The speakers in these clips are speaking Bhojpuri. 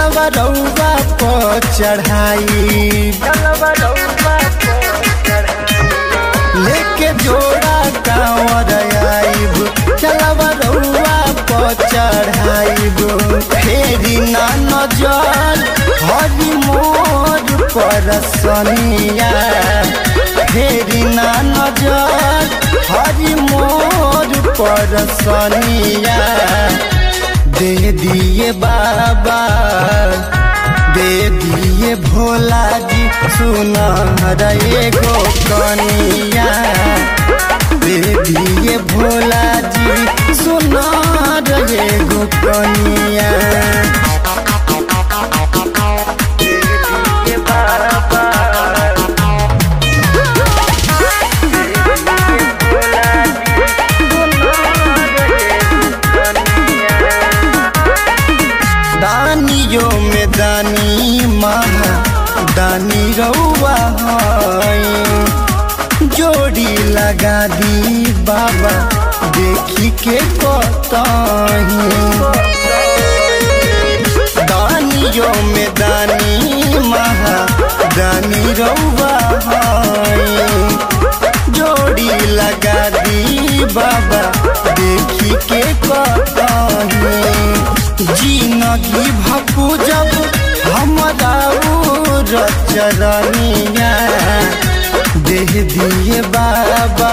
जलवा रउआ पर चढ़ाई लेके जोड़ा कांवर आइब जलवा रउआ पर चढ़ाइब फेरी ना नजर हरी मोर पर सनिया फेरी ना नजर हरी मोर पर सनिया दे दिए बाबा दे दिए भोला जी सुना रे गो कनिया दे दिए भोला जी सुना रे गो कनिया दे दिए बाबा दानियो में दानी महा दानी रउआ हई जोड़ी लगा दी बाबा देखी के कतही दानियो में दानी महा दानी रउआ हई जोड़ी लगा दी बाबा देखी के कतही जिनगी भपू जब हमरा चरनिया देह दिए बाबा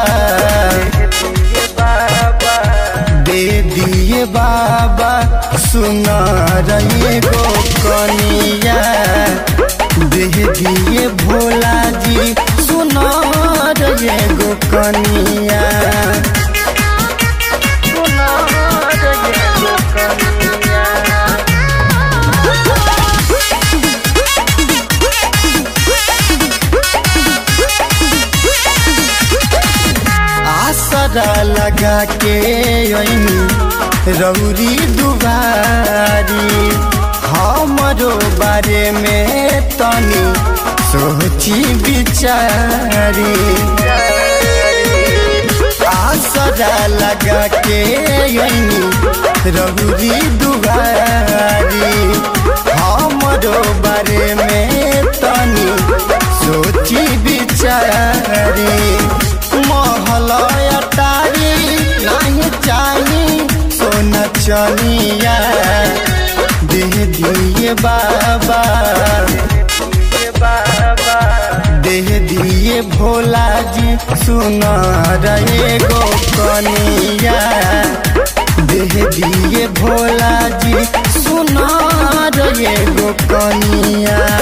दे दिए बाबा सुना रही गो कनिया देह दिए भोला जी सुना रही गो कनिया सुना रही गो कनिया आसरा लगा के अइनी रौरी दुबारी हमरो बारे में तनी सोची बिचारी आसरा लगा के अइनी रौरी दुबारी हमरो बारे में तनी सोची बिचारी महलया तारी नहीं चाही सोना चनिया दे दिए बाबा दे दिए भोला जी सुना रे गो कनिया दे दिए भोला जी सुना रे गो कनिया